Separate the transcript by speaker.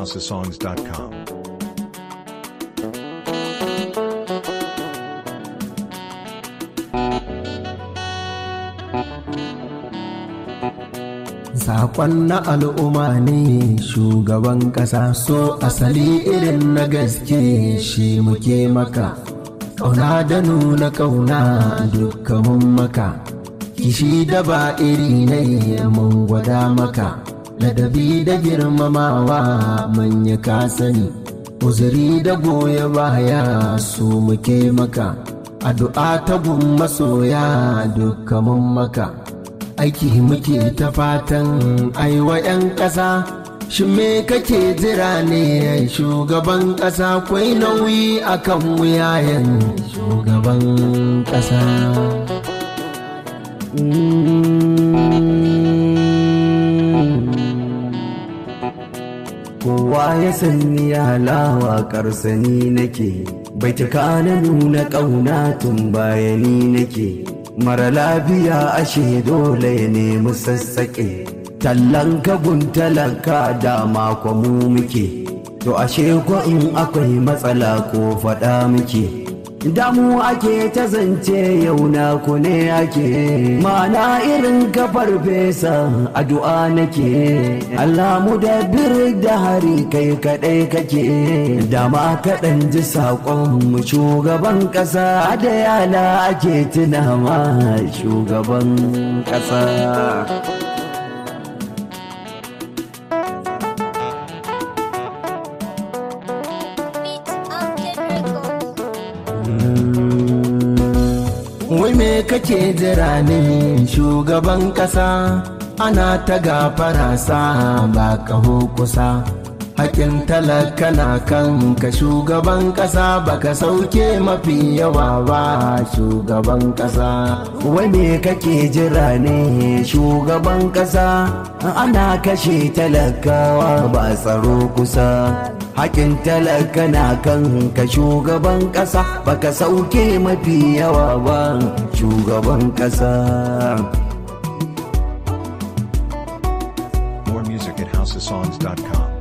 Speaker 1: musicalhousesongs.com.
Speaker 2: Sakon na al'umma ne shugaban ƙasa so asali irin na gaske shi muke maka. Ƙauna da nuna ƙauna dukkanin maka, kishi da ba iri ne mun gwada maka, ladabi da girmamawa manya ka sani, uzuri da goya baya su muke maka, addu'a ta gun masoya dukkanin maka. aiki muke ta fatan aiwa 'yan ƙasa shi me kake jira ne shugaban ƙasa kwai nauyi akan wuyayen shugaban ƙasa kowa ya sani halawa karsani nake bai cika na nuna ƙauna tun bayani nake mara lafiya ashe dole ya nemi sassaƙe tallan kabun talaka dama kwa mu muke to ashe ko in akwai matsala ko faɗa muke damu ake ta zance yau na ku ne ake mana irin kafar fesa addu'a nake Allah mu da bir da hari kai kadai kake dama kaɗan ji saƙon mu shugaban ƙasa da yana ake tunawa shugaban ƙasa Wai me kake jira ne shugaban ƙasa ana ta gafara sa ba kaho kusa. Hakin talaka na kan ka shugaban ƙasa baka sauke mafi yawa ba shugaban ƙasa. Wai me kake jira ne shugaban ƙasa ana kashe talakawa ba tsaro kusa. hakin talaka na kan ka shugaban ƙasa baka sauke mafi yawa ba shugaban ƙasa
Speaker 1: More music at housesongs.com.